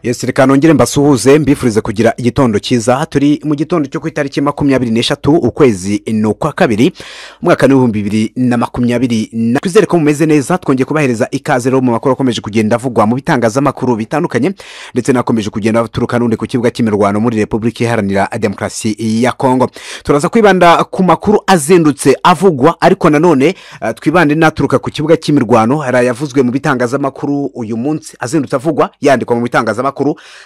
yesi reka nongere mbasuhuze mbifurize kugira igitondo cyiza turi mu gitondo cyo ku itariki makumyabiri n'eshatu ukwezi ni ukwa kabiri umwaka n'ibihumbi bibiri na makumyabiri na twizere ko mumeze neza twongeye kubahereza ikaze rero mu makuru akomeje kugenda avugwa mu bitangazamakuru bitandukanye ndetse n'akomeje kugenda aturuka n'undi ku kibuga cy'imirwano muri repubulika iharanira demokarasi ya kongo turaza kwibanda ku makuru azindutse avugwa ariko nanone eh, twibande n'aturuka ku kibuga cy'imirwano hari ayavuzwe mu bitangazamakuru uyu munsi azindutse avugwa yandikwa mu bitangazamakuru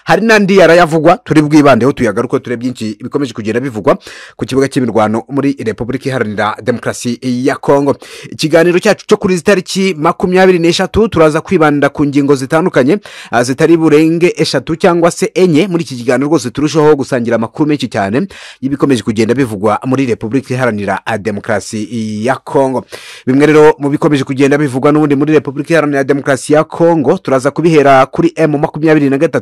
hari n'andi yarayavugwa turi bwibandeho tuyagaruke ture byinshi bikomeje kugenda bivugwa ku kibuga cy'imirwano muri repubulika iharanira demokarasi ya kongo ikiganiro cyacu cyo kuri izi tariki makumyabiri n'eshatu turaza kwibanda ku ngingo zitandukanye ah, zitari burenge eshatu cyangwa se enye muri iki kiganiro rwose turushaho gusangira amakuru menshi cyane y'ibikomeje kugenda bivugwa muri repubulika iharanira ah, demokarasi ya kongo bimwe rero mu bikomeje kugenda bivugwa n'ubundi muri repubulika iharanira demokarasi ya kongo turaza kubihera kuri emu makumyabiri na gatatu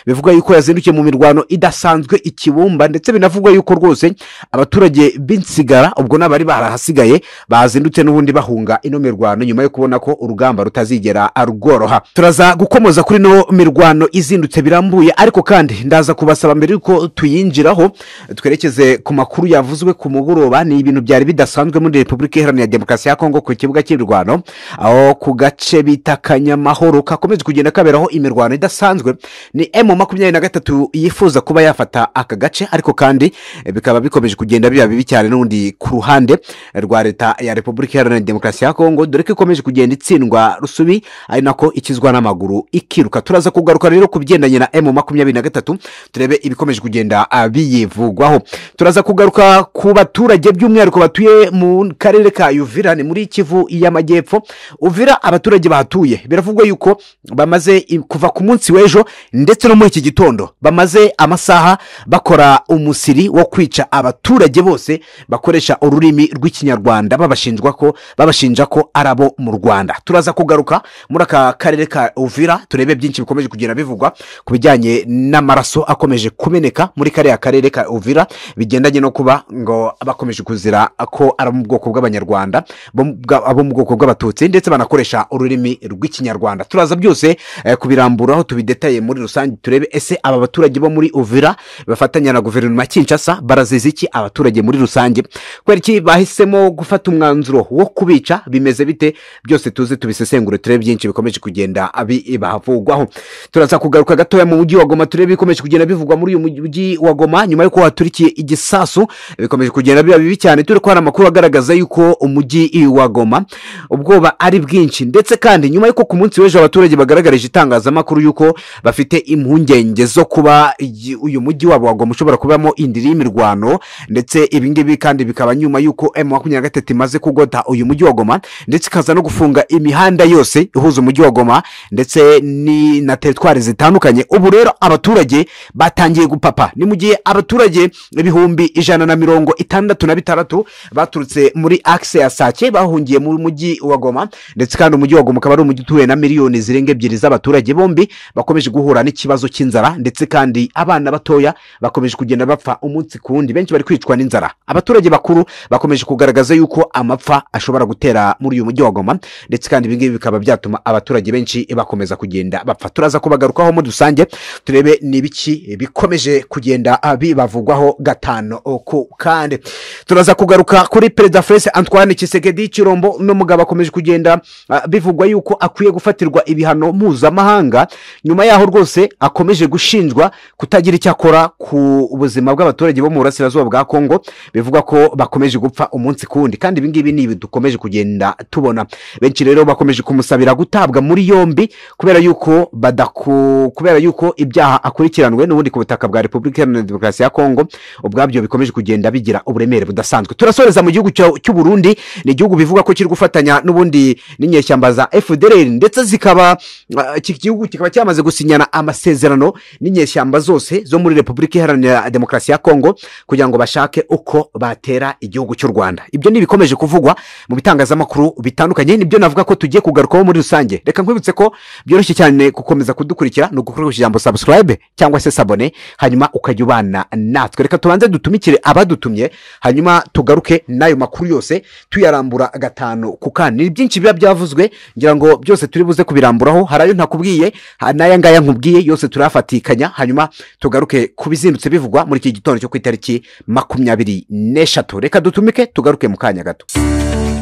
bivuga yuko yazindukiye mu mirwano idasanzwe ikibumba ndetse binavugwa yuko rwose abaturage b'insigara ubwo n'abari barahasigaye bazindutse n'ubundi bahunga ino mirwano nyuma yo kubona ko urugamba rutazigera rworoha turaza gukomoza kuri ino mirwano izindutse birambuye ariko kandi ndaza kubasaba mbere yuko tuyinjiraho twerekeze ku makuru yavuzwe ku mugoroba ni ibintu byari bidasanzwe muri repubulika iharanira demokarasi ya kongo ku kibuga cy'imirwano aho ku gace bita kanyamahoro kakomeje kugenda kaberaho imirwano idasanzwe ni emu makumyabiri na gatatu yifuza kuba yafata aka gace ariko kandi eh, bikaba bikomeje kugenda biba bibi cyane n'ubundi ku ruhande rwa leta ya repubulika iharanira demokarasi ya kongo dore ko ikomeje kugenda itsindwa rusubi ari nako ikizwa n'amaguru ikiruka turaza kugaruka rero ku bigendanye na emu makumyabiri na gatatu turebe ibikomeje kugenda ah, biyivugwaho turaza kugaruka ku baturage by'umwihariko batuye mu karere ka yuvira ni muri kivu y'amajyepfo uvira abaturage bahatuye biravugwa yuko bamaze i- kuva ku munsi w'ejo ndetse no muri iki gitondo bamaze amasaha bakora umusiri wo kwica abaturage bose bakoresha ururimi rw'ikinyarwanda babashinjwa ko babashinja ko ari abo mu rwanda turaza kugaruka muri aka karere ka uvira turebe byinshi bikomeje kugenda bivugwa ku bijyanye n'amaraso akomeje kumeneka muri kariya karere ka uvira bigendanye no kuba ngo bakomeje kuzira ko ari abo mu bwoko bw'abanyarwanda bo mu bwa- abo mu bwoko bw'abatutsi ndetse banakoresha ururimi rw'ikinyarwanda turaza byose eh, kubiramburaho tubidetaye muri rusange turebe ese aba baturage bo muri uvira bafatanya na guverinoma ya kinshasa baraziza iki abaturage muri rusange kubera iki bahisemo gufata umwanzuro wo kubica bimeze bite byose tuze tubisesengure turebe byinshi bikomeje kugenda abi- bahavugwaho turaza kugaruka gatoya mu mujyi wa goma turebe ibikomeje kugenda bivugwa muri uyu mujyi wa goma nyuma y'uko haturikiye igisasu bikomeje kugenda biba bibi cyane turi ko hari amakuru agaragaza yuko umujyi wa goma ubwoba ari bwinshi ndetse kandi nyuma y'uko ku munsi w'ejo abaturage bagaragarije itangazamakuru yuko bafite impungenge zo kuba iyi- uyu mujyi wabo wa goma ushobora kubamo indiri y'imirwano ndetse ibi ngibi kandi bikaba nyuma y'uko emu makumyabiri na gatatu imaze kugota uyu mujyi wa goma ndetse ikaza no gufunga imihanda yose ihuza umujyi wa goma ndetse ni na teritwari zitandukanye ubu rero abaturage batangiye gupapa ni mu gihe abaturage ibihumbi ijana na mirongo itandatu na bitandatu baturutse muri akise ya sake bahungiye mu mujyi wa goma ndetse kandi umujyi wa goma ukaba ari umujyi utuwe na miliyoni zirenga ebyiri z'abaturage bombi bakomeje guhura n'ikibazo cy'inzara ndetse kandi abana batoya bakomeje kugenda bapfa umunsi ku wundi benshi bari kwicwa n'inzara abaturage bakuru bakomeje kugaragaza yuko amapfa ashobora gutera muri uyu mujyi wa goma ndetse kandi ibingibi bikaba byatuma abaturage benshi bakomeza kugenda bapfa turaza kubagarukaho muri rusange turebe ni ibiki bikomeje kugenda ah, bibavugwaho gatanu ku kandi turaza kugaruka kuri perezida felise antoine kisekedi kirombo n'umugabo akomeje kugenda ah, bivugwa yuko akwiye gufatirwa ibihano mpuzamahanga nyuma yaho rwose akomeje gushinjwa kutagira icyo akora ku buzima bw'abaturage bo mu burasirazuba bwa kongo bivugwa ko bakomeje gupfa umunsi ku wundi kandi ibingibi ni ibi dukomeje kugenda tubona benshi rero bakomeje kumusabira gutabwa muri yombi kubera yuko badaku kubera yuko ibyaha akurikiranwe n'ubundi ku butaka bwa repubulika iharanira demokarasi ya kongo ubwabyo bikomeje kugenda bigira uburemere budasanzwe turasoreza mu gihugu cya- cy'uburundi ni igihugu bivuga ko kiri gufatanya n'ubundi n'inyeshyamba za fdr ndetse zikaba ah, iki gihugu kikaba cyamaze gusinyana amasezerano n'inyeshyamba zose zo muri repubulika iharanira demokarasi ya kongo kugira ngo bashake uko batera igihugu cy'u rwanda ibyo ni ibikomeje kuvugwa mu bitangazamakuru bitandukanye nibyo navuga ko tugiye kugarukaho muri rusange reka nkwibutse ko byoroshye cyane gukomeza kudukurikira ni ugukoresha ijambo subscribe cyangwa se sabone hanyuma ukajya ubana natwe reka tubanze dutumikire abadutumye hanyuma tugaruke n'ayo makuru yose tuyarambura gatanu ku kandi ni byinshi biba byavuzwe ngira ngo byose turi buze kubiramburaho hari ayo ntakubwiye ha- n'aya ngaya nkubwiye mubwiye yose turayafatikanya hanyuma tugaruke ku bizindutse bivugwa muri iki gitondo cyo ku itariki makumyabiri n'eshatu reka dutumike tugaruke mu kanya gato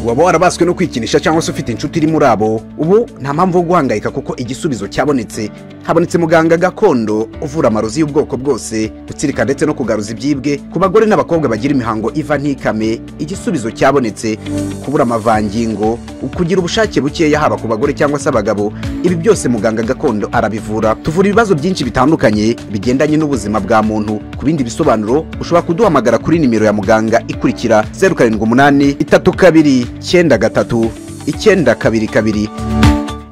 waba warabaswe no kwikinisha cyangwa se ufite inshuti iri muri abo ubu nta mpamvu yo guhangayika kuko igisubizo cyabonetse habonetse muganga gakondo uvura amarozi y'ubwoko bwose gutsirika ndetse no kugaruza ibyibwe ku bagore n'abakobwa bagira imihango iva ntikame igisubizo cyabonetse kubura amavangingo kugira ubushake bukeya haba ku bagore cyangwa se abagabo ibi byose muganga gakondo arabivura tuvura ibibazo byinshi bitandukanye bigendanye n'ubuzima bwa muntu ku bindi bisobanuro ushobora kuduhamagara kuri nimero ya muganga ikurikira zeru karindwi umunani itatu kabiri icyenda gatatu icyenda kabiri kabiri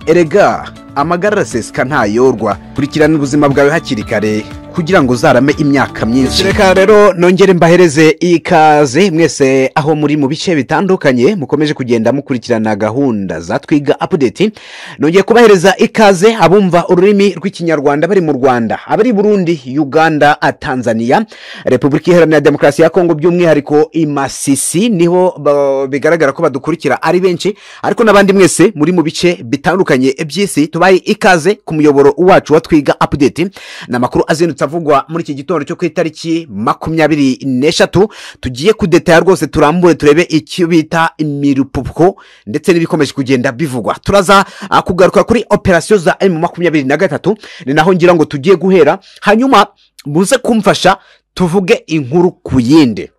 erega amagara araseseka ntayorwa kurikirana ubuzima bwawe hakiri kare kugira ngo uzarame imyaka myinshi reka rero nongere mbahereze ikaze mwese aho muri mu bice bitandukanye mukomeje kugenda mukurikirana gahunda za twiga apudeti nongeye kubahereza ikaze abumva ururimi rw'ikinyarwanda bari mu rwanda abari burundi uganda tanzania repubulika iharanira demokarasi ya kongo by'umwihariko imasisi niho ba- bigaragara ko badukurikira ari benshi ariko n'abandi mwese muri mu bice bitandukanye by'isi tubaye ikaze ku muyoboro wacu wa twiga apudeti ni amakuru azindutse avugwa muri iki gitondo cyo ku itariki makumyabiri n'eshatu tugiye kudetaya rwose turambure turebe icyo bita imirupuko ndetse n'ibikomeje kugenda bivugwa turaza ah, kugaruka kuri operasiyo za emu makumyabiri na gatatu ni naho ngira ngo tugiye guhera hanyuma muze kumfasha tuvuge inkuru ku yindi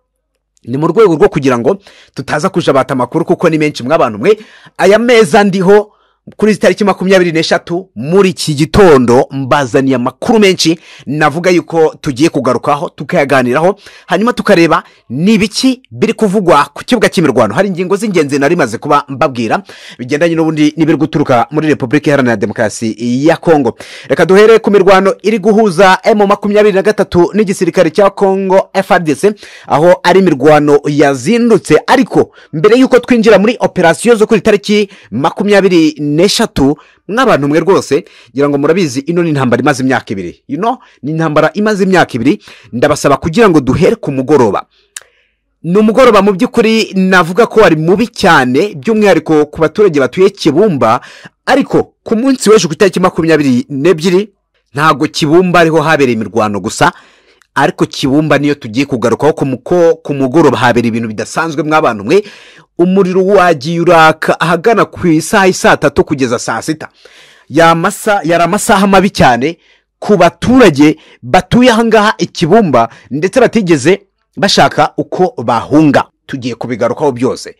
ni mu rwego rwo kugira ngo tutaza kujabata amakuru kuko ni menshi mw'abantu mwe aya meza ndiho kuri izi tariki makumyabiri n'eshatu muri iki gitondo mbazaniye amakuru menshi navuga yuko tugiye kugarukaho tukayaganiraho hanyuma tukareba ni ibiki biri kuvugwa ku kibuga cy'imirwano hari ingingo z'ingenzi nari maze kuba mbabwira bigendanye n'ubundi n'ibiri guturuka muri repubulika iharanira demokarasi ya kongo reka duhere ku mirwano iri guhuza emu makumyabiri na gatatu n'igisirikare cya kongo frdc aho ari imirwano yazindutse ariko mbere y'uko twinjira muri operasiyo zo kuri tariki makumyabiri n'eshatu mw'abantu mwe rwose ngira ngo murabizi ino ni intambara imaze imyaka ibiri you know, ni intambara imaze imyaka ibiri ndabasaba kugira ngo duhere ku mugoroba ni umugoroba mu by'ukuri navuga ko wari mubi cyane by'umwihariko ku baturage batuye kibumba ariko ku munsi w'ejo ku itariki makumyabiri n'ebyiri ntabwo kibumba ariho habereye imirwano gusa ariko kibumba niyo tugiye kugarukaho ku mu- ko ku mugoroba habera ibintu bidasanzwe mw'abantu mwe umuriro wagiye uraka ahagana ku isaha isaa tatu kugeza saa sita yamasa yari amasaha mabi cyane ku baturage batuye ahangaha ikibumba ndetse batigeze bashaka uko bahunga tugiye kubigarukaho byose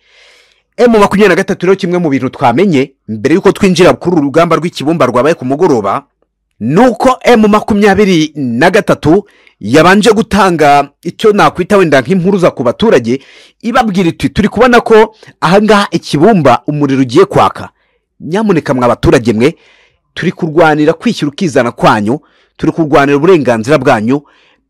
emu makumyabiri na gatatu rero kimwe mu bintu twamenye mbere y'uko twinjira kuri uru rugamba rw'ikibumba rwabaye ku mugoroba ni uko emu makumyabiri na gatatu yabanje gutanga icyo nakwita wenda nk'impuruza ku baturage ibabwira iti turi kubona ko ahangaha ikibumba umuriro ugiye kwaka nyamuneka mwa baturage mwe turi kurwanira kwishyira ukizana kwanyu turi kurwanira uburenganzira bwanyu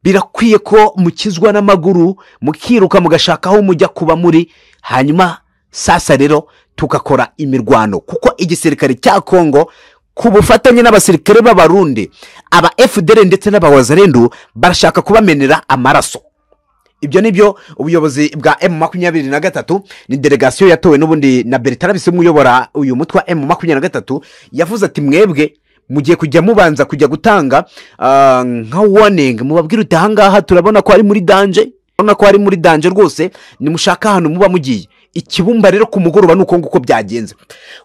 birakwiye ko mukizwa n'amaguru mukiruka mugashaka aho mujya kuba muri hanyuma sasa rero tugakora imirwano kuko igisirikare cya kongo ku bufatanye n'abasirikare b'abarundi aba fdr ndetse n'abawazarendu barashaka kubamenera amaraso ibyo ni byo ubuyobozi bwa emu makumyabiri na gatatu ni delegasiyo yatowe n'ubundi na beritarabisi umuyobora uyu mutwe wa emu makumyabiri na gatatu yavuze ati mwebwe mugiye kujya mubanza kujya gutanga ah, nka warning mubabwira uti ahangaha turabona ko ari muri danje urabona ko ari muri danje rwose nimushaka ahantu muba mugiye ikibumba rero ku mugoroba ni uko nguko byagenze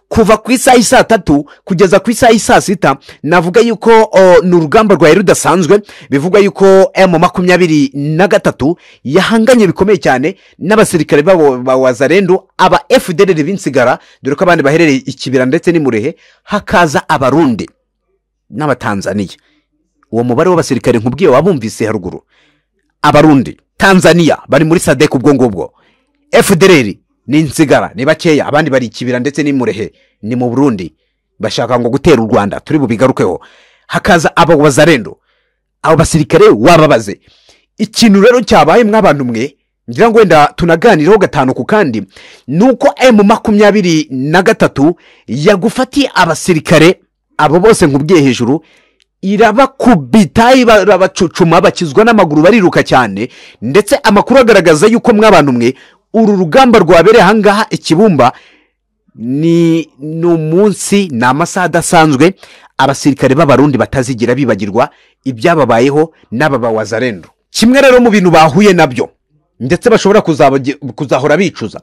kuva ku isaha y'i saa tatu kugeza ku isaha y'i saa sita navuga yuko o, ni urugamba rwari rudasanzwe bivugwa yuko emu makumyabiri na gatatu yahanganye bikomeye cyane n'abasirikare babo ba wazarendu aba fdr binsigara dore ko abandi baherereye ikibira ndetse n'imurehe hakaza abarundi n'abatanzaniya uwo mubare w'abasirikare nkubwiye wabumvise haruguru abarundi tanzania bari muri sadek ubwo ngubwo fdr ni insigara ni bakeya abandi bari ikibira ndetse n'imurehe ni mu burundi bashaka ngo gutera u rwanda turi bubigarukeho hakaza abawazarendo abo basirikare wababaze ikintu rero cyabaye mw'abantu mwe ngira ngo wenda tunaganireho gatanu ku kandi ni uko emu makumyabiri na gatatu yagufatiye abasirikare abo bose nkubwiye hejuru irabakubita irabacucuma bakizwa n'amaguru bariruka cyane ndetse amakuru agaragaza yuko mw'abantu mwe uru rugamba rwabereye ahangaha ikibumba ni ni umunsi ni amasaha adasanzwe abasirikare b'abarundi batazigira bibagirwa ibyababayeho n'aba bawazarendo kimwe rero mu bintu bahuye nabyo ndetse bashobora kuzabagi- kuzahora bicuza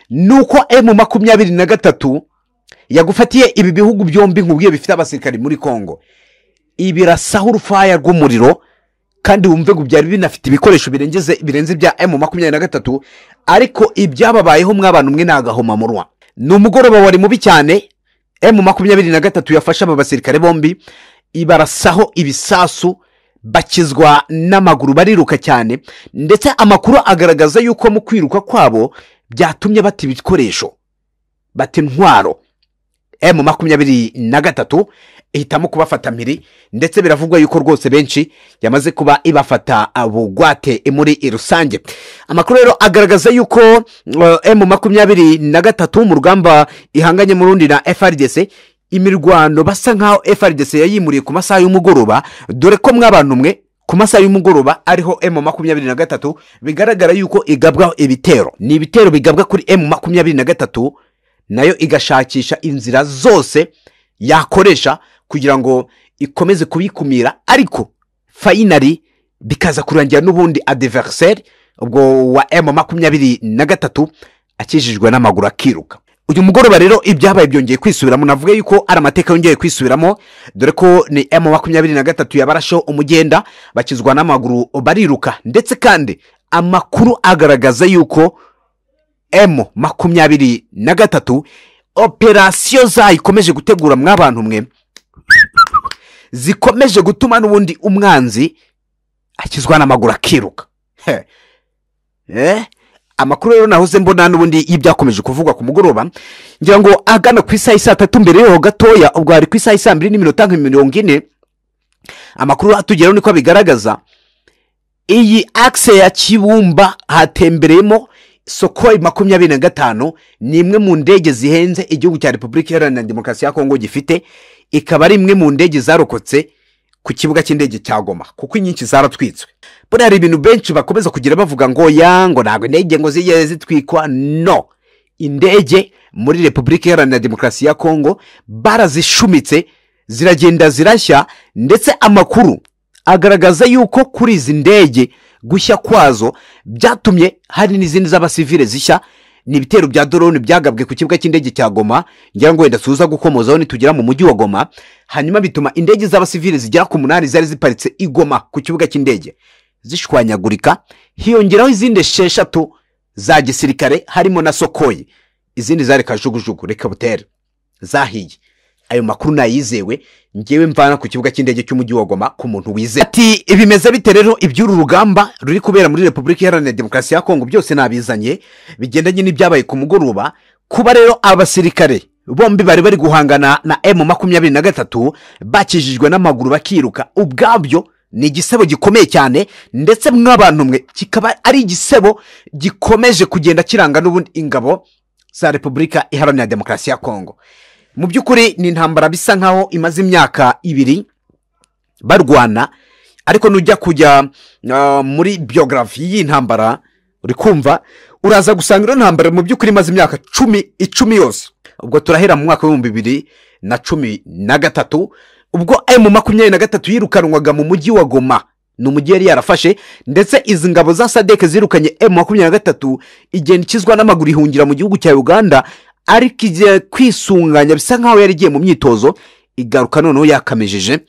ni uko emu makumyabiri na gatatu yagufatiye ibi bihugu byombi nkubwiye bifite abasirikari muri kongo ibirasaho urufaya rw'umuriro kandi wumve ngo byari binafite ibikoresho birengeze birenze ibya emu makumyabiri na gatatu ariko ibyababayeho mw'abantu mwe ni agahomamunwa ni umugoroba wari mubi cyane emu makumyabiri na gatatu yafashe aba basirikare bombi ibarasaho ibisasu bakizwa n'amaguru bariruka cyane ndetse amakuru agaragaza yuko mu kwiruka kwabo byatumye bata ibikoresho bata intwaro emu makumyabiri na gatatu ihitamo kubafata mpiri ndetse biravugwa yuko rwose benshi yamaze kuba ibafata bugwate muri rusange amakuru rero agaragaza yuko emu makumyabiri na gatatu mu rugamba ihanganye mu rundi na frdc imirwano basa nkaho frdc yayimuriye ku masaha y'umugoroba dore ko mw'abantu mwe ku masaha y'umugoroba ariho emu makumyabiri na gatatu bigaragara yuko igabwaho ibitero ni ibitero bigabwa kuri emu makumyabiri na gatatu nayo igashakisha inzira zose yakoresha kugira ngo ikomeze kubikumira ariko fayinari bikaza kurangira n'ubundi adiveriseri ubwo wa emu makumyabiri na gatatu akijijwe n'amaguru akiruka uyu mugoroba rero ibyabaye byongeye kwisubiramo navuga yuko ari amateka yongeye kwisubiramo dore ko ni emu makumyabiri na gatatu yabarasheho umugenda bakizwa n'amaguru bariruka ndetse kandi amakuru agaragaza yuko emu makumyabiri na gatatu operasiyo zayo ikomeje gutegura mw'abantu mwe zikomeje gutuma n'ubundi umwanzi akizwa n'amaguru akiruka He. Eh? amakuru rero nahoze mbona n'ubundi y'ibyakomeje kuvugwa ku mugoroba ngira ngo agana ku isaha isaa tatu mbere yaho gatoya ubwo hari ku isaha isaa mbiri n'iminota nka mirongo ine amakuru atugeraho niko abigaragaza iyi akise ya kibumba hatembereyemo sokoyi makumyabiri na gatanu ni imwe mu ndege zihenze igihugu cya repubulika iharanira demokarasi ya kongo gifite ikaba ari imwe mu ndege zarokotse ku kibuga cy'indege cya goma kuko inyinshi zaratwitswe buriya hari ibintu benshi bakomeza kugira bavuga ngo ya ngo ntabwo indege ngo zijye zitwikwa no indege muri repubulika iharanira demokarasi ya kongo barazishumitse ziragenda zirashya ndetse amakuru agaragaza yuko kuri izi ndege gushya kwazo byatumye hari n'izindi z'abasivile zishya ni ibitero bya dorone byagabwe ku kibuga cy'indege cya goma ngira ngo wenda tuza gukomozaho nitugera mu mujyi wa goma hanyuma bituma indege z'abasivile zigera ku munani zari ziparitse i goma ku kibuga cy'indege zishwanyagurika hiyongeraho izindi esheshatu za gisirikare harimo na sokoyi izindi zari kajugujugu reka butere zahiye ayo makuru nayizewe ngewe mvana ku kibuga cy'indege cy'umujyi wa goma ku muntu wizewe ati bimeze bite rero iby'uru rugamba ruri kubera muri repubulika iharanira demokarasi ya kongo byose nabizanye bigendanye n'ibyabaye ku mugoroba kuba rero abasirikare bombi bari bari guhangana na emu makumyabiri na gatatu bakijijwe n'amaguru bakiruka ubwabyo ni igisebo gikomeye cyane ndetse mw'abantu mwe kikaba ari igisebo gikomeje kugenda kiranga n'ubundi ingabo za repubulika iharanira demokarasi ya kongo mu by'ukuri ni intambara bisa nkaho imaze imyaka ibiri barwana ariko nujya kujya ah, muri biogarafi y'intambara uri kumva uraza gusanga iyo ntambara mu by'ukuri imaze imyaka cumi icumi yose ubwo turahera mu mwaka w'ibihumbi bibiri na cumi na gatatu ubwo emu makumyabiri na gatatu yirukanwaga mu mujyi wa goma ni umujyi yari yarafashe ndetse izi ngabo za sadeke zirukanye emu makumyabiri na gatatu igenda ikizwa n'amaguru ihungira mu gihugu cya uganda ariko igiye kwisunganya bisa nkaho yari igiye mu myitozo igaruka noneho yakamejeje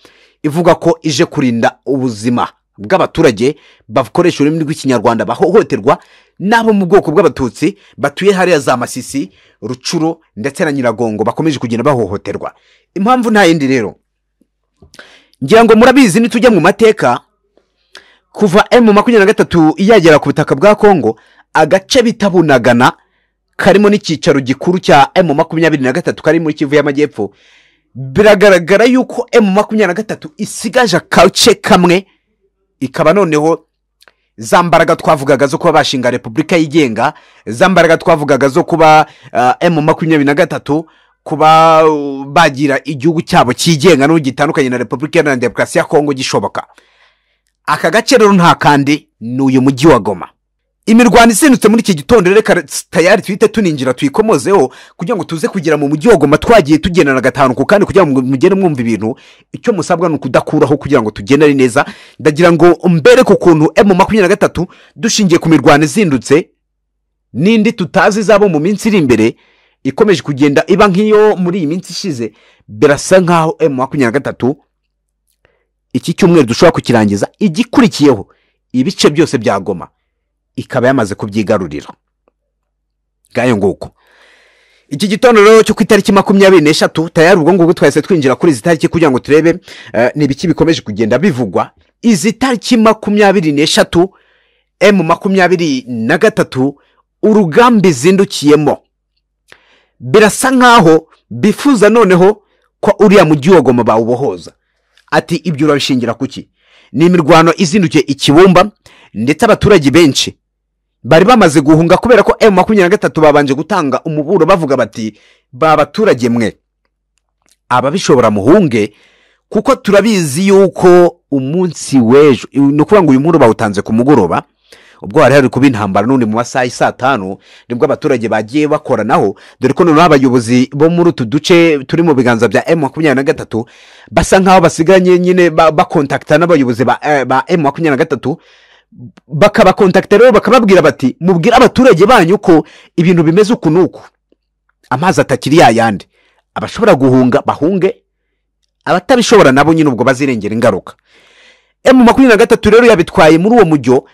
ivuga ko ije kurinda ubuzima bw'abaturage bakoresha ururimi rw'ikinyarwanda bahohoterwa n'abo mu bwoko bw'abatutsi batuye hariya za masisi rucuro ndetse na nyiragongo bakomeje kugenda bahohoterwa impamvu nta yindi rero ngira ngo murabizi nitujya mu mateka kuva emu makumyabiri na gatatu yagera ku butaka bwa kongo agace bita bunagana karimo n'icyicaro gikuru cya emu makumyabiri na gatatu kari muri kivu y'amajyepfo biragaragara yuko emu makumyabiri na gatatu isigaje akace kamwe ikaba noneho za mbaraga twavugaga zo kuba bashinga repubulika yigenga za mbaraga twavugaga zo kuba ah, emu makumyabiri na gatatu kuba uh, bagira igihugu cyabo cyigenga n'ubu gitandukanye na repubulika iharanira demokarasi ya kongo gishoboka aka gace rero nta kandi ni uyu mujyi wa goma imirwano izindutse muri iki gitondo reka tayari twite tuninjira tuyikomozeho kugira ngo tuze kugera mu mujyi wa goma twagiye tugendana gatanu ku kandi kugira ngo mugere mwumva ibintu icyo musabwa ni ukudakuraho kugira ngo tugendane neza ndagira ngo mbere ku kuntu emu makumyabiri na gatatu dushingiye ku mirwano izindutse n'indi tutazi izabo mu minsi iri imbere ikomeje kugenda iba nk'iyo muri iyi minsi ishize birasa nk'aho emu makumyabiri na gatatu iki cyumweru dushobora kukirangiza igikurikiyeho ibice byose bya goma ikaba yamaze kubyigarurira ngayo nguko iki gitondo rero cyo ku itariki makumyabiri n'eshatu tayari ubwo ngubwo twahise twinjira kuri izi tariki kugira ngo turebe ni ibiki bikomeje kugenda bivugwa izi tariki makumyabiri n'eshatu emu makumyabiri na gatatu urugamba izindukiyemo birasa nk'aho bifuza noneho ko uriya mujyi wa goma bawubohoza ati ibyo urabishingira kuki ni imirwano izindukiye ikibumba ndetse abaturage benshi bari bamaze guhunga kubera ko emu makumyabiri na gatatu babanje gutanga umuburo bavuga bati ba baturage mwe ababishobora muhunge kuko turabizi yuko umunsi w'ejo ni ukuvuga ngo uyu muburo bawutanze ku mugoroba ubwo hari hari kuba intambara n'undi mu masaha y'i saa tanu nibwo abaturage bagiye bakoranaho dore ko noneho abayobozi bo muri utu duce turi mu biganza bya emu makumyabiri na gatatu basa nk'aho basigaye nyine bakontakita n'abayobozi ba emu makumyabiri na gatatu bakabakontakita rero bakababwira bati mubwire abaturage banyu ko ibintu bimeze uku n'uku amazi atakiri yayandi abashobora guhunga bahunge abatabishobora nabo nyine ubwo bazirengera ingaruka emu makumyabiri na gatatu rero yabitwaye muri uwo mujyo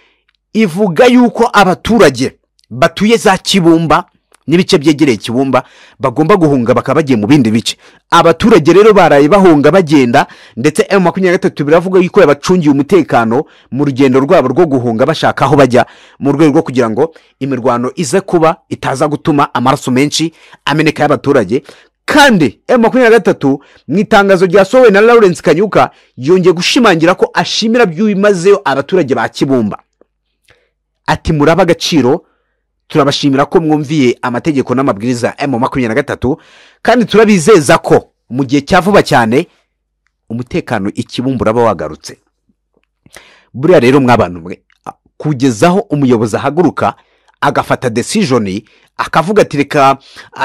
ivuga yuko abaturage batuye za kibumba n'ibice byegereye kibumba bagomba guhunga bakaba bagiye mu bindi bice abaturage rero baraye bahunga bagenda ndetse emu makumyabiri na gatatu biravuga yuko yabacungiye umutekano mu rugendo rwabo rwo guhunga bashaka aho bajya mu rwego rwo kugira ngo imirwano ize kuba itaza gutuma amaraso menshi ameneka y'abaturage kandi emu makumyabiri na gatatu mu itangazo ryasohowe na lawurence kanyuka yongeye gushimangira ko ashimira by'ibimazeyo abaturage ba kibumba ati muraba agaciro turabashimira ko mwumviye amategeko n'amabwiriza ya emu makumyabiri na gatatu kandi turabizeza ko mu gihe cya vuba cyane umutekano ikibumba uraba wagarutse buriya rero mwabantu mwe kugezaho umuyobozi ahaguruka agafata desijoni akavuga ati reka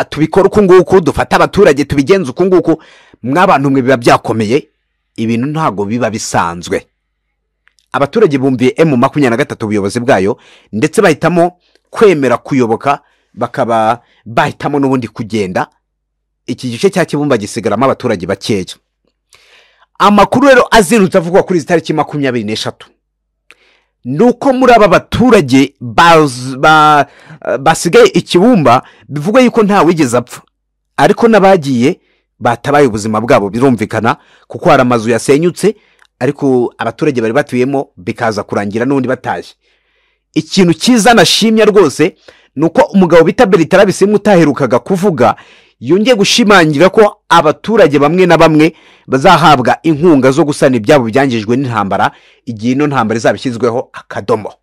tubikore uku nguku dufate abaturage tubigenze uku nguku mwabantu mwe biba byakomeye ibintu ntabwo biba bisanzwe abaturage bumviye emu makumyabiri na gatatu ubuyobozi bwayo ndetse bahitamo kwemera kuyoboka bakaba bahitamo n'ubundi kugenda iki gice cya kibumba gisigaramo abaturage bakeya amakuru rero azindutse avugwa kuri izi tariki makumyabiri n'eshatu ni uko muri aba baturage basigaye ikibumba bivuga yuko nta wigeze apfa ariko n'abagiye batabaye ubuzima bwabo birumvikana kuko hari amazu yasenyutse ariko abaturage bari batuyemo bikaza kurangira n'undi batashye ikintu cyiza nashimye rwose ni uko umugabo bita beritara bisimba utaherukaga kuvuga yongeye gushimangira ko abaturage bamwe na bamwe bazahabwa inkunga zo gusana ibyabo byangijwe n'intambara igihe ino ntambara izaba ishyizweho akadomo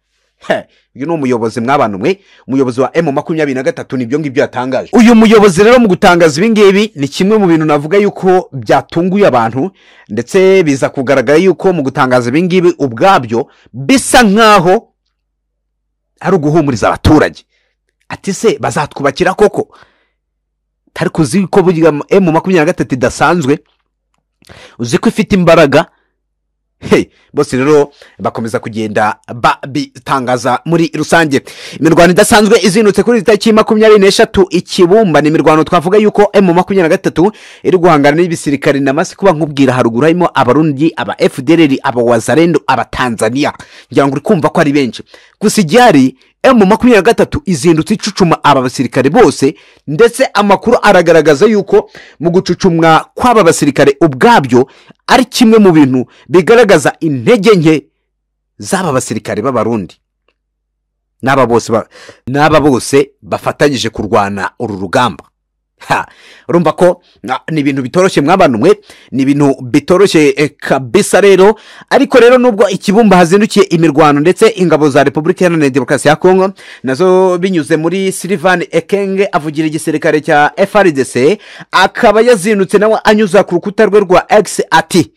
uyu ni umuyobozi mw'abantu mwe umuyobozi wa emu makumyabiri na gatatu nibyo ngibyo yatangaje uyu muyobozi rero mu gutangaza ibi ngibi ni kimwe mu bintu navuga yuko byatunguye abantu ndetse biza kugaragara yuko mu gutangaza ibi ngibi ubwabyo bisa nk'aho ari uguhumuriza abaturage ati se bazatwubakira koko tari kuzi ko burya emu makumyabiri na gatatu idasanzwe uzi ko ifite imbaraga bose rero bakomeza kugenda babitangaza muri rusange imirwano idasanzwe izindutse kuri tariki makumyabiri n'eshatu ikibumba ni imirwano twavuga yuko emu makumyabiri na gatatu iri guhangana n'ibisirikare na masi kuba nkubwira haruguru harimo abarundi aba fdr aba wazarendo aba tanzania ngira ngo uri kumva ko ari benshi gusa igihari emu makumyabiri na gatatu izindutse icucuma aba basirikare bose ndetse amakuru aragaragaza yuko mu gucucumwa kw'aba basirikare ubwabyo ari kimwe mu bintu bigaragaza intege nke z'aba basirikare b'abarundi n'aba bose bafatanyije kurwana uru rugamba urumva ko ni ibintu bitoroshye mw'abantu mwe ni ibintu bitoroshye kabisa rero ariko rero nubwo ikibumba hazindukiye imirwano ndetse ingabo za repubulika iharanira demokarasi ya kongo nazo binyuze muri silivani ekenge avugira igisirikare cya frdc akaba yazindutse nawe anyuza ku rukuta rwe rwa egisi ati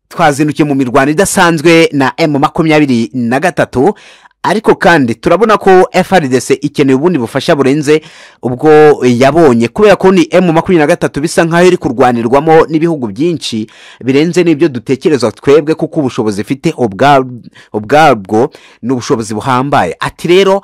twazindukiye mu mirwano idasanzwe na emu makumyabiri na gatatu ariko kandi turabona ko frdc ikeneye ubundi bufasha burenze ubwo yabonye kubera ko ni emu makumyabiri na gatatu bisa nk'aho iri kurwanirwamo n'ibihugu byinshi birenze n'ibyo dutekereza twebwe kuko ubushobozi ifite ubwabwo ni ubushobozi buhambaye ati rero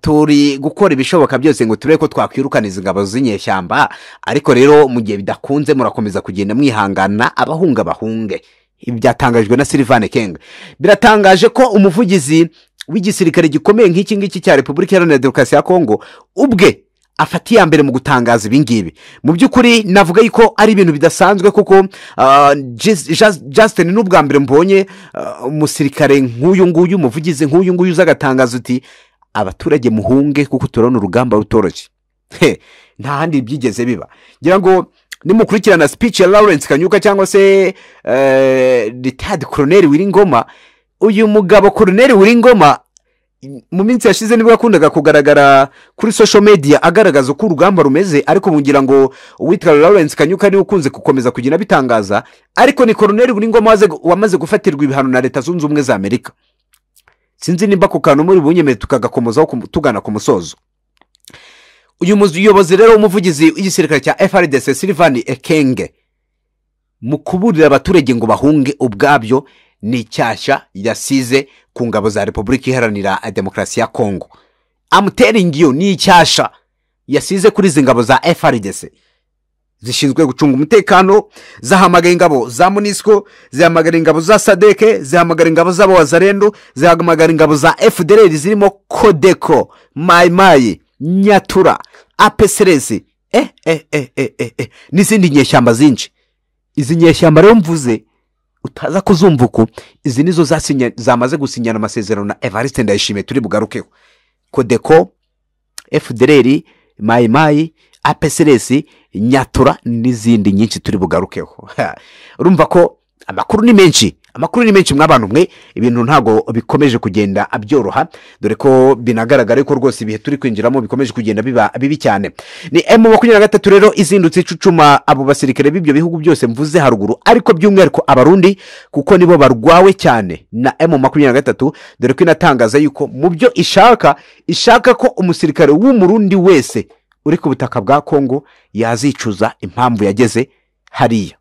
turi gukora ibishoboka byose ngo turebe ko twakwirukana izi ngabo z'inyeshyamba ariko rero mu gihe bidakunze murakomeza kugenda mwihangana abahunga bahunge ibi byatangajwe na silivani kenga biratangaje ko umuvugizi w'igisirikare gikomeye nk'iki ngiki cya repubulika iharanira demokarasi ya kongo ubwe afata iya mbere mu gutangaza ibi ngibi mu by'ukuri navuga yuko ari ibintu bidasanzwe kuko Justin ni ubwa mbere mbonye umusirikare nk'uyu nguyu umuvugizi nk'uyu nguyu uza agatangaza uti abaturage muhunge kuko turabona urugamba rutoroshye nta handi byigeze biba ngira ngo nimukurikirana speech ya lawrence kanyuka cyangwa se ritadi koroneri wiringoma uyu mugabo koroneri wiringoma mu minsi yashize nibwo yakundaga kugaragara kuri social media agaragaza uko urugamba rumeze ariko mugira ngo uwitwa lawrence kanyuka niwe ukunze gukomeza kugenda bitangaza ariko ni koroneri wiringoma wamaze gufatirwa ibihano na leta zunze ubumwe za amerika sinzi nimba ako kantu muri bunyemere tukagakomozaho tugana ku musozo uyu muyobozi rero w'umuvugizi w'igisirikare cya frdc silivani ekenge mu kuburira abaturage ngo bahunge ubwabyo ni icyashya yasize ku ngabo za repubulika iharanira demokarasi ya kongo amuteringi yo ni icyashya yasize kuri izi ngabo za frdc zishinzwe gucunga umutekano zahamagara ingabo za munisiko zihamagara ingabo za sadeke zihamagara ingabo z'abawazarendo zihamagara ingabo za fdr zirimo kodeko mayimayi nyatura apeserezi eh eh eh eh eh n'izindi nyeshyamba zinshi izi nyeshyamba rero mvuze utaza kuzumva uko izi nizo zamaze gusinyana amasezerano na evariste ndayishimiye turi bugarukeho kodeko fdr mayimayi apeseresi nyatura n'izindi nyinshi turi bugarukeho urumva ko amakuru ni menshi amakuru ni menshi mw'abantu mwe ibintu ntabwo bikomeje kugenda byoroha dore ko binagaragara ko rwose ibihe turi kwinjiramo bikomeje kugenda biba bibi cyane ni emu makumyabiri na gatatu rero izindutse icucuma abo basirikare b'ibyo bihugu byose mvuze haruguru ariko by'umwihariko abarundi kuko nibo barwawe cyane na emu makumyabiri na gatatu dore ko inatangaza yuko mu byo ishaka ishaka ko umusirikare w'umurundi wese uri ku butaka bwa kongo yazicuza impamvu yageze hariya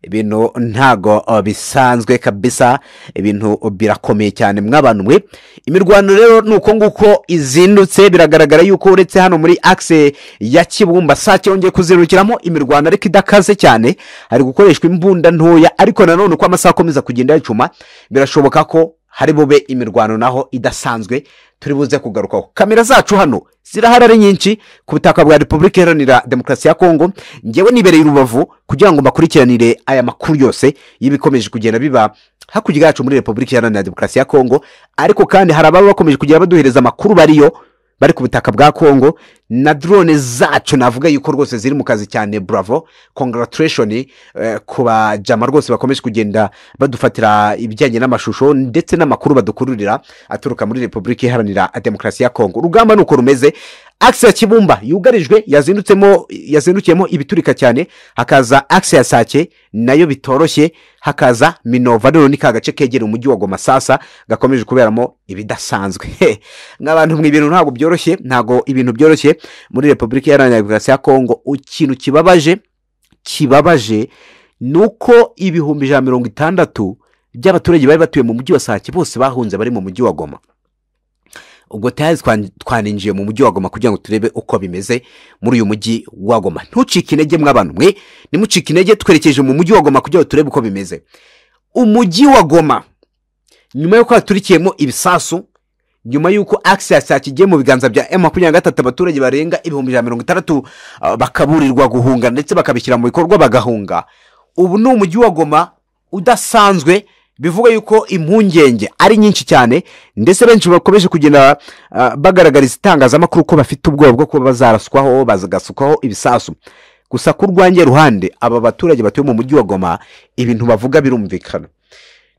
ibintu ntago bisanzwe kabisa ibintu birakomeye cyane mw'abantu mwe imirwano rero ni uko nguko izindutse biragaragara yuko uretse hano muri akise ya kibumba saa cyongeye kuzindukiramo imirwano ariko idakaze cyane hari gukoreshwa imbunda ntoya ariko nanone uko amasaha akomeza kugenda yacuma birashoboka ko hari bube imirwano naho idasanzwe turi buze kugarukaho kamera zacu hano zirahari ari nyinshi ku butaka bwa repubulika iharanira demokarasi ya kongo ngewe nibereye urubavu kugira ngo mbakurikiranire aya makuru yose y'ibikomeje kugenda biba hakurya yacu muri repubulika iharanira demokarasi ya kongo ariko kandi hari ababa bakomeje kugenda baduhereza amakuru bariyo bari ku butaka bwa kongo na drone zacu navuga yuko rwose ziri mu kazi cyane buravo kongaratureshoni ku bajama rwose bakomeje kugenda badufatira ibijyanye n'amashusho ndetse n'amakuru badukururira aturuka muri repubulika iharanira demokarasi ya kongo urugamba ni uko rumeze akisi ya kibumba yugarijwe yazindukiyemo ibiturika cyane hakaza akisi ya sake nayo bitoroshye hakaza minova rero ni ka gace kegera umujyi wa goma sasa gakomeje kuberamo ibidasanzwe nk'abantu mu ibintu ntabwo byoroshye ntabwo ibintu byoroshye muri repubulika iharanira demokarasi ya kongo ikintu kibabaje kibabaje ni uko ibihumbi ijana mirongo itandatu by'abaturage bari batuye mu mujyi wa sake bose bahunze bari mu mujyi wa goma ubwo tayazi twaninjiye mu mujyi wa goma kugira ngo turebe uko bimeze muri uyu mujyi wa goma ntucike intege mw'abantu mwe nimucike intege twerekeje mu mujyi wa goma kugira ngo turebe uko bimeze umujyi wa goma nyuma y'uko haturikiyemo ibisasu nyuma y'uko akisiyasi yakigiye mu biganza bya emu makumyabiri na gatatu abaturage barenga ibihumbi ijana mirongo itandatu bakaburirwa guhunga ndetse bakabishyira mu bikorwa bagahunga ubu ni umujyi wa goma udasanzwe bivuga yuko impungenge ari nyinshi cyane ndetse benshi bakomeje kugenda bagaragariza itangazamakuru ko bafite ubwoba bwo kuba bazaraswaho bagasukwaho ibisasu gusa ku rwange ruhande aba baturage batuye mu mujyi wa goma ibintu bavuga birumvikana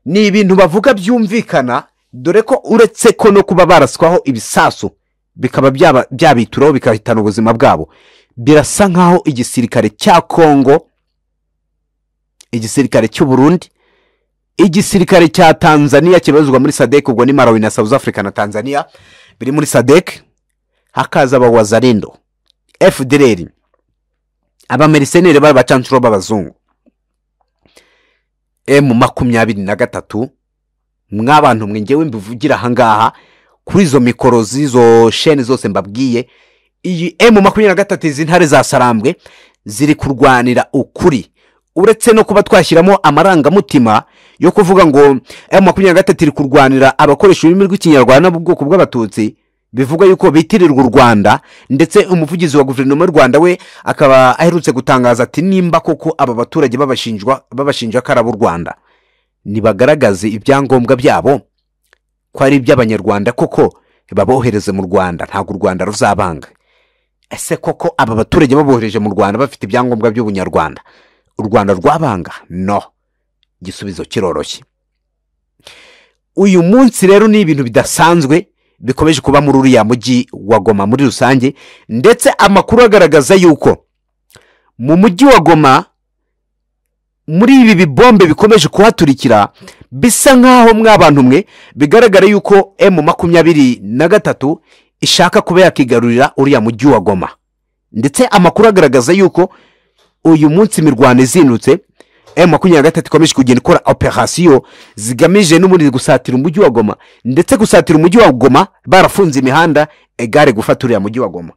ni ibintu bavuga byumvikana dore ko uretse ko no kuba baraswaho ibisasu bikaba byabituraho bikahitana ubuzima bwabo birasa nk'aho igisirikare cya kongo igisirikare cy'uburundi igisirikare cya tanzania kibarizwa muri sadek ubwo ni malawi na south africa na tanzania biri muri sadek hakaza abawazarindo fdr abameriseneri b'abacancuro b'abazungu emu makumyabiri na gatatu mw'abantu mwe ngewe mbivugira ahangaha kuri izo mikoro z'izo sheni zose mbabwiye iyi emu makumyabiri na gatatu izi ntare zasarambwe ziri kurwanira ukuri uretse no kuba twashyiramo amarangamutima yo kuvuga ngo emu makumyabiri na gatatu iri kurwanira abakoresha ururimi rw'ikinyarwanda bwoko bw'abatutsi bivuga yuko bitirirwa u rwanda ndetse umuvugizi wa guverinoma y'u rwanda we akaba aherutse gutangaza ati nimba koko aba baturage babashinjwa babashinja ko ari ab'u rwanda nibagaragaze ibyangombwa byabo ko ari iby'abanyarwanda koko babohereze mu rwanda ntabwo u rwanda ruzabanga ese koko aba baturage babohereje mu rwanda bafite ibyangombwa by'ubunyarwanda u rwanda rwabanga no igisubizo kiroroshye uyu munsi rero ni ibintu bidasanzwe bikomeje kuba muri uriya mujyi wa goma muri rusange ndetse amakuru agaragaza yuko mu mujyi wa goma muri ibi bibombe bikomeje kuhaturikira bisa nk'aho mwabantu mwe bigaragara yuko emu makumyabiri na gatatu ishaka kuba yakigarurira uriya mujyi wa goma ndetse amakuru agaragaza yuko uyu munsi imirwano izindutse emu makumyabiri na gatatu ikomeje kugenda ikora operasiyo zigamije n'ubundi gusatira umujyi wa goma ndetse gusatira umujyi wa goma barafunze imihanda egare gufata uriya mujyi wa goma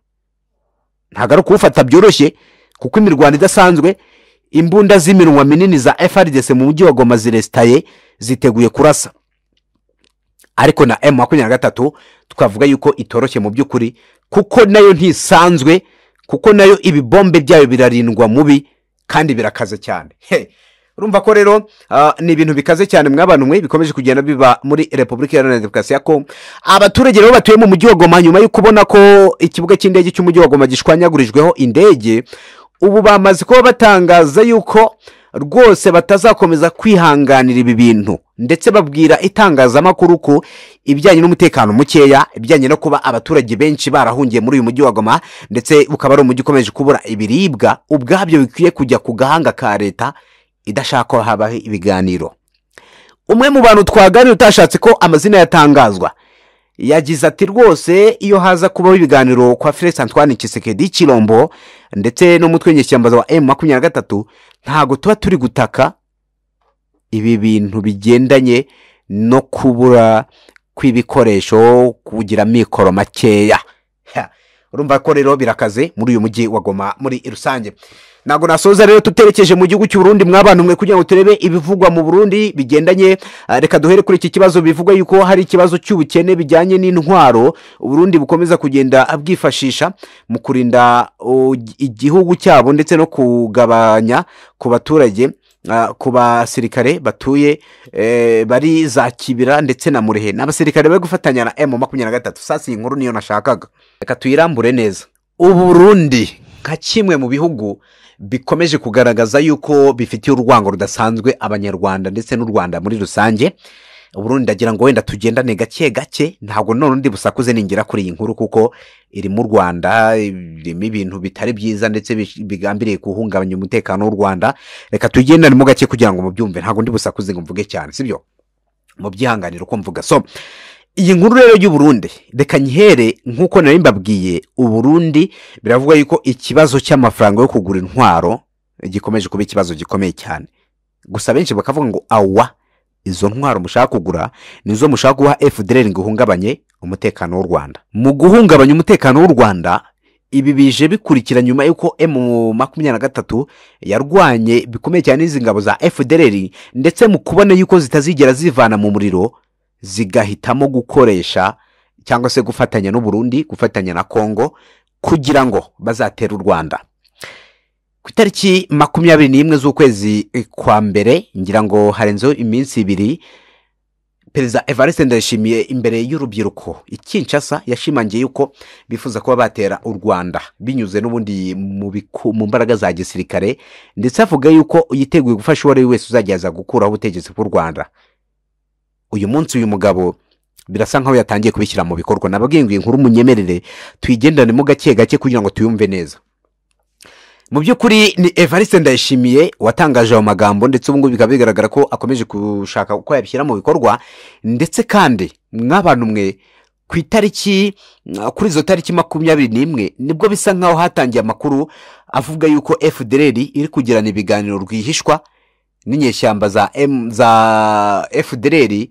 ntabwo ari kuwufata byoroshye kuko imirwano idasanzwe imbunda z'iminwa minini za frdc mu mujyi wa goma ziresitaye ziteguye kurasa ariko na emu makumyabiri na gatatu twavuga yuko itoroshye mu by'ukuri kuko nayo ntisanzwe kuko nayo ibibombe byayo birarindwa mubi kandi birakaze cyane He, urumva ko rero ah, ni ibintu bikaze cyane mwabanwe bikomeje kugenda biba muri repubulika iharanira demokarasi ya kongo abaturage rero batuye mu mujyi wa goma nyuma yo kubona ko ikibuga cy'indege cy'umujyi wa goma gishwanyagurijweho indege ubu bamaze kuba batangaza yuko rwose batazakomeza kwihanganira ibi bintu ndetse babwira itangazamakuru ko ibijyanye n'umutekano mukeya ibijyanye no kuba abaturage benshi barahungiye muri uyu mujyi wa goma ndetse ukaba ari umujyi ukomeje kubura ibiribwa ubwabyo bikwiye kujya ku gahanga ka leta idashaka ko habaho ibiganiro umwe mu bantu twaganira utashatse ko amazina yatangazwa yagize ati rwose iyo haza kubaho ibiganiro kwa felix antoine kisekedi kirombo ndetse n'umutwe w'inyeshyamba wa emu makumyabiri na gatatu ntabwo tuba turi gutaka ibi bintu bigendanye no kubura kw'ibikoresho kugira amikoro makeya Ha, urumva ko rero birakaze muri uyu mujyi wa goma muri rusange ntabwo nasoza rero tuterekeje mu gihugu cy'u Burundi mwabantu mwe kugira ngo turebe ibivugwa mu Burundi bigendanye ah, reka duhere kuri iki kibazo bivugwa yuko hari ikibazo cy'ubukene bijyanye n'intwaro Burundi bukomeza kugenda bwifashisha mu kurinda oh, igihugu cyabo ndetse no kugabanya ku baturage ah, ku basirikare batuye eh, bari za kibira ndetse na murehe ni abasirikare bari gufatanya na emu makumyabiri na gatatu sasi iyi nkuru niyo nashakaga reka tuyirambure neza uburundi nka kimwe mu bihugu bikomeje kugaragaza yuko bifitiye urwango rudasanzwe abanyarwanda ndetse n'u rwanda muri rusange uburundi ndagira ngo wenda tugendane gake gake ntabwo none undi busakuze ningera kuri iyi nkuru kuko iri mu rwanda irimo ibintu bitari byiza ndetse bi- bigambiriye guhungabanya umutekano w'u rwanda reka tugendanemo gake kugira ngo mubyumve ntabwo ndi busakuze ngo mvuge cyane sibyo mubyihanganire uko mvuga so iyi nkuru rero y'uburundi reka nyihere nk'uko nari mbabwiye uburundi biravuga yuko ikibazo cy'amafaranga yo kugura intwaro gikomeje kuba ikibazo gikomeye cyane gusa benshi bakavuga ngo awa izo ntwaro mushaka kugura nizo mushaka guha fdr ngo ihungabanye umutekano w'u rwanda mu guhungabanya umutekano w'u rwanda ibi bije bikurikira nyuma y'uko emu makumyabiri na gatatu yarwanye bikomeye cyane izi ngabo za fdr ndetse mu kubona yuko zitazigera zivana mu muriro zigahitamo gukoresha cyangwa se gufatanya n'u Burundi gufatanya na Kongo kugira ngo bazatere u Rwanda ku itariki makumyabiri n'imwe z'ukwezi eh, kwa mbere ngira ngo harenzeho iminsi ibiri perezida evariste ndayishimiye imbere y'urubyiruko ikinshasa yashimangiye yuko bifuza kuba batera u rwanda binyuze n'ubundi mu biku- mu mbaraga za gisirikare ndetse avuga yuko yiteguye gufasha uwo ari we wese uzagerageza gukuraho ubutegetsi bw'u rwanda uyu munsi uyu mugabo birasa nkaho yatangiye kubishyira mu bikorwa nababwiye ngo iyi nkuru munyemerere tuyigendanemo gake gake kugira ngo tuyumve neza mu by'ukuri ni evariste ndayishimiye watangaje ayo magambo ndetse ubu ngubu bikaba bigaragara ko akomeje gushaka uko yabishyira mu bikorwa ndetse kandi nk'abantu mwe ku itariki kuri izo tariki makumyabiri n'imwe nibwo bisa nk'aho hatangiye amakuru avuga yuko fdr iri kugirana ibiganiro rwihishwa n'inyeshyamba za M- za fdr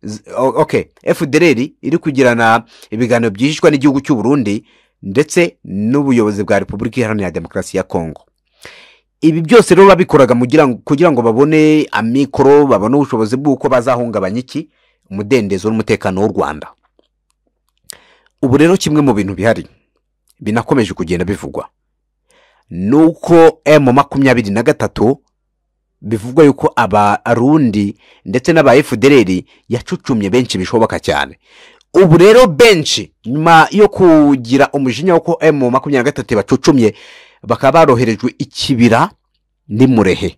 z- o- okay fdr iri kugirana ibiganiro byihishwa n'igihugu cy'u Burundi ndetse n'ubuyobozi bwa repubulika iharanira demokarasi ya kongo ibi byose rero babikoraga mugira ngo- kugira ngo babone amikoro babone ubushobozi bw'uko bazahungabanya iki umudendezo n'umutekano w'u rwanda ubu rero kimwe mu bintu bihari binakomeje kugenda bivugwa ni uko emu makumyabiri na gatatu bivugwa yuko abarundi ndetse n'aba efudereri yacucumye benshi bishoboka cyane ubu rero benshi nyuma yo kugira umujinya w'uko emu makumyabiri na gatatu bacucumye bakaba baroherejwe ikibira ni murehe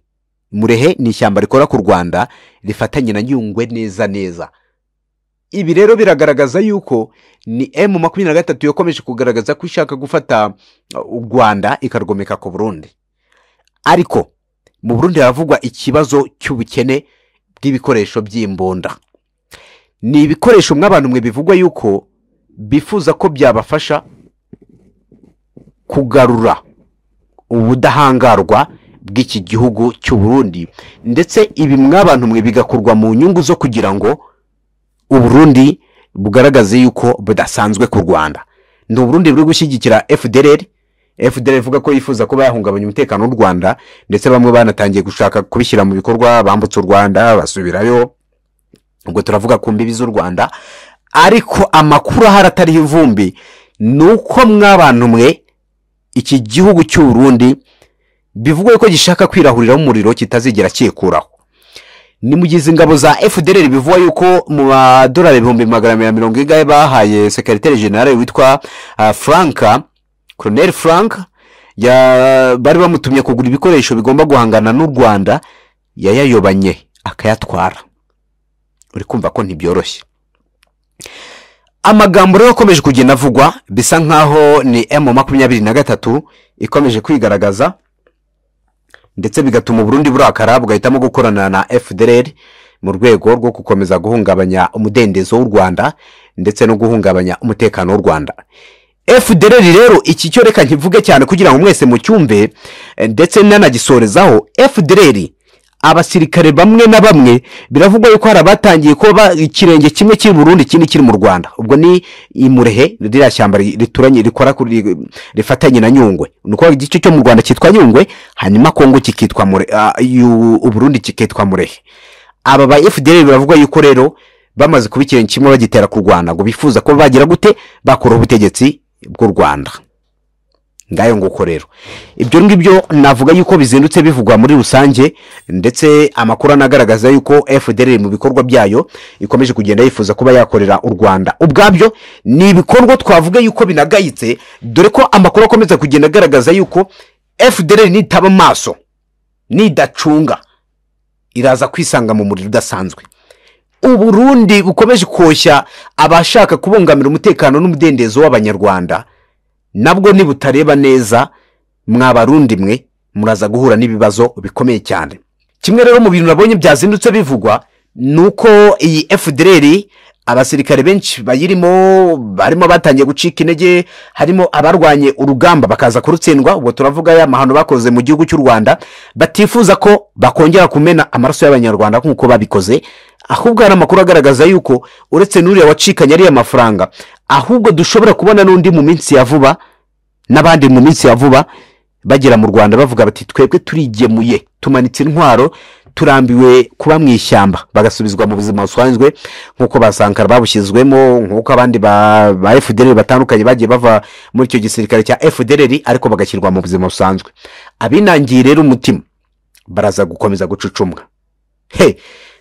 murehe ni ishyamba rikora ku rwanda rifatanye na nyungwe neza neza ibi rero biragaragaza yuko ni emu makumyabiri na gatatu yakomeje kugaragaza ko ishaka gufata uh, u rwanda ikarwomeka ku burundi ariko mu burundi haravugwa ikibazo cy'ubukene bw'ibikoresho by'imbunda ni ibikoresho mw'abantu mwe bivugwa yuko bifuza ko byabafasha kugarura ubudahangarwa bw'iki gihugu cy'u Burundi ndetse ibi mw'abantu mwe bigakorwa mu nyungu zo kugira ngo uburundi bugaragaze yuko budasanzwe ku rwanda ni uburundi buri gushyigikira fdr fdr ivuga ko yifuza kuba yahungabanya umutekano w'u rwanda ndetse bamwe banatangiye gushaka kubishyira mu bikorwa bambutse u rwanda basubirayo ubwo turavuga ku mbibi z'u rwanda ariko amakuru ahari atariho ivumbi ni uko mw'abantu mwe iki gihugu cy'u Burundi bivugwa ko gishaka kwirahuriraho umuriro kitazigera cyikuraho ni mu gihe izi ngabo za fdr bivugwa yuko mu madolari ibihumbi magana abiri na mirongo ingahe bahaye sekeriteri generale witwa uh, franka colonel frank ya- bari bamutumye kugura ibikoresho bigomba guhangana n'u rwanda yayayobanye akayatwara uri kumva ko ntibyoroshye amagambo rero akomeje kugenda avugwa bisa nk'aho ni emu makumyabiri na gatatu ikomeje kwigaragaza ndetse bigatuma uburundi burakara bugahitamo gukorana na fdr mu rwego rwo gukomeza guhungabanya umudendezo w'u rwanda ndetse no guhungabanya umutekano w'u rwanda fdr rero iki cyo reka nkivuge cyane kugira ngo mwese mucyumve eh, ndetse nanagisorezaho fdr abasirikare bamwe na bamwe biravugwa yuko hari abatangiye kuba ikirenge kimwe kiri mu Burundi ikindi kiri mu Rwanda ubwo ni imurehe ririya shyamba ri- rituranye rikora kuri rifatanye na Nyungwe ni ukuvuga igice cyo mu Rwanda cyitwa Nyungwe hanyuma Kongo kikitwa mure ah, yu- uburundi kikitwa murehe aba ba FDL baravuga yuko rero bamaze kuba ikintu kimwe bagitera ku Rwanda ngo bifuza ko bagira gute bakuraho ubutegetsi bw'u Rwanda ngayo nguko rero ibyo ngibyo navuga yuko bizindutse bivugwa muri rusange ndetse amakuru anagaragaza yuko FDL mu bikorwa byayo ikomeje kugenda yifuza kuba yakorera u Rwanda ubwabyo ni ibikorwa twavuga yuko binagayitse dore ko amakuru akomeza kugenda agaragaza yuko FDL nitaba amaso nidacunga iraza kwisanga mu muriro udasanzwe uburundi bukomeje koshya abashaka kubungamira umutekano n'umudendezo w'abanyarwanda nabwo nibutareba neza mwabarundi mwe muraza guhura n'ibibazo bikomeye cyane kimwe rero mu bintu nabonye byazindutse bivugwa ni uko iyi fdr abasirikare benshi bayirimo barimo batangiye gucika intege harimo abarwanye urugamba bakaza kurutsindwa ubwo turavuga ya mahano bakoze mu gihugu cy'u rwanda batifuza ko bakongera kumena amaraso y'abanyarwanda nk'uko babikoze ahubwo hari amakuru agaragaza yuko uretse n'uriya wacikanye ariya mafaranga ahubwo dushobora kubona n'undi mu minsi ya vuba n'abandi mu minsi ya vuba bagera mu rwanda bavuga bati twebwe turigemuye tumanitse intwaro turambiwe kuba mu ishyamba bagasubizwa mu buzima busanzwe nk'uko basankara babushyizwemo nk'uko abandi ba, ba fdr batandukanye bagiye bava muri icyo gisirikare cya fdr ariko bagashyirwa mu buzima busanzwe abinangiye rero umutima baraza gukomeza gucucumwa he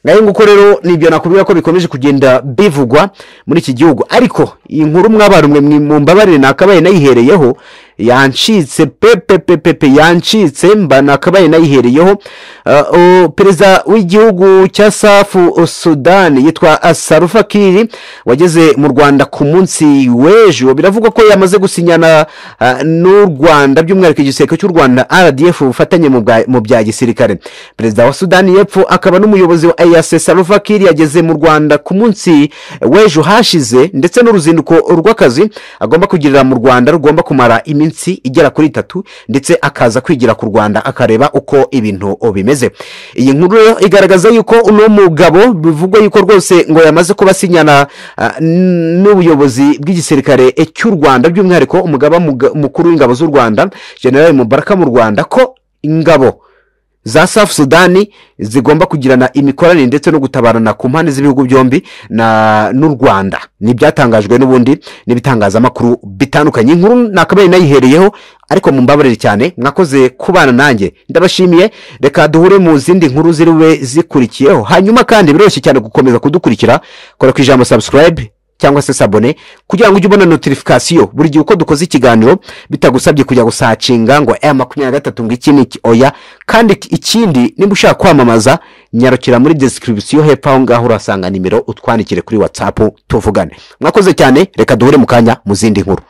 ngayo nguko rero nibyo nakubwira ko bikomeje kugenda bivugwa muri iki gihugu ariko inkuru mwabarumwe mumbabarire nakabaye nayihereyeho yancitse pepe pepe pe yancitse mba nakabaye nayihereyeho Uh, o, perezida w'igihugu cya safu sudani yitwa sarufa kiri wageze mu rwanda ku munsi w'ejo biravugwa ko yamaze gusinyana uh, n'u rwanda by'umwihariko igisirikare cy'u rwanda rdf ubufatanye mu bwa- mu bya gisirikare perezida wa sudani y'epfo akaba n'umuyobozi wa eyase sarufa kiri yageze mu rwanda ku munsi w'ejo hashize ndetse n'uruzinduko rw'akazi agomba kugirira mu rwanda rugomba kumara iminsi igera kuri itatu ndetse akaza kwigira ku rwanda akareba uko ibintu bimeze iyi nkuru rero igaragaza yuko uno mugabo bivugwa yuko rwose ngo yamaze kuba asinyana ah, n'ubuyobozi bw'igisirikare cy'u rwanda by'umwihariko umugaba muga- mukuru w'ingabo z'u rwanda generali mubaraka mu rwanda ko ingabo za safu sudani zigomba kugirana imikoranire ndetse no gutabarana ku mpande z'ibihugu byombi na n'u rwanda ni ibyatangajwe n'ubundi n'ibitangazamakuru bitandukanye inkuru nakabaye nayihereyeho ariko mumbabarire cyane mwakoze kubana nanjye ndabashimiye reka duhure mu zindi nkuru ziri bube zikurikiyeho hanyuma kandi biroroshye cyane gukomeza kudukurikira kora ku ijambo subscribe cyangwa se sabone kugira ngo ujye ubona notification buri gihe uko dukoze ikiganiro bitagusabye kujya gusacinga ngo aya makumyabiri na gatatu ngo iki ni iki oya kandi iki- ikindi niba ushaka kwamamaza nyarukira muri description hepfo aho ngaho urasanga nimero utwandikire kuri whatsapp tuvugane mwakoze cyane reka duhure mu kanya mu zindi nkuru